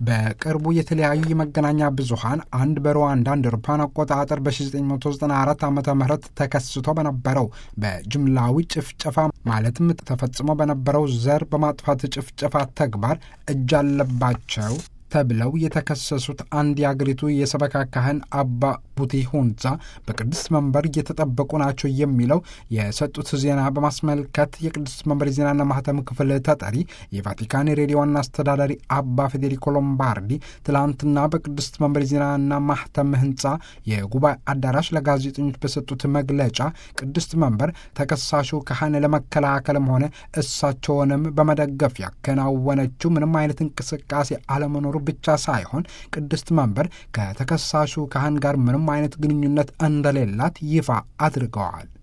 በቅርቡ የተለያዩ የመገናኛ ብዙኃን አንድ በሩዋንዳ እንደ አውሮፓውያን አቆጣጠር በ1994 ዓ ም ተከስቶ በነበረው በጅምላዊ ጭፍጨፋ ማለትም ተፈጽሞ በነበረው ዘር በማጥፋት ጭፍጨፋ ተግባር እጅ አለባቸው ተብለው የተከሰሱት አንድ የአገሪቱ የሰበካ ካህን አባ ቡቲ ሁንዛ በቅድስት መንበር እየተጠበቁ ናቸው የሚለው የሰጡት ዜና በማስመልከት የቅድስት መንበር የዜናና ማህተም ክፍል ተጠሪ የቫቲካን ሬዲዮ ዋና አስተዳዳሪ አባ ፌዴሪኮ ሎምባርዲ ትላንትና በቅድስት መንበር የዜናና ማህተም ህንፃ የጉባኤ አዳራሽ ለጋዜጠኞች በሰጡት መግለጫ ቅድስት መንበር ተከሳሹ ካህን ለመከላከልም ሆነ እሳቸውንም በመደገፍ ያከናወነችው ምንም አይነት እንቅስቃሴ አለመኖሩ ብቻ ሳይሆን ቅድስት መንበር ከተከሳሹ ካህን ጋር ምንም አይነት ግንኙነት እንደሌላት ይፋ አድርገዋል።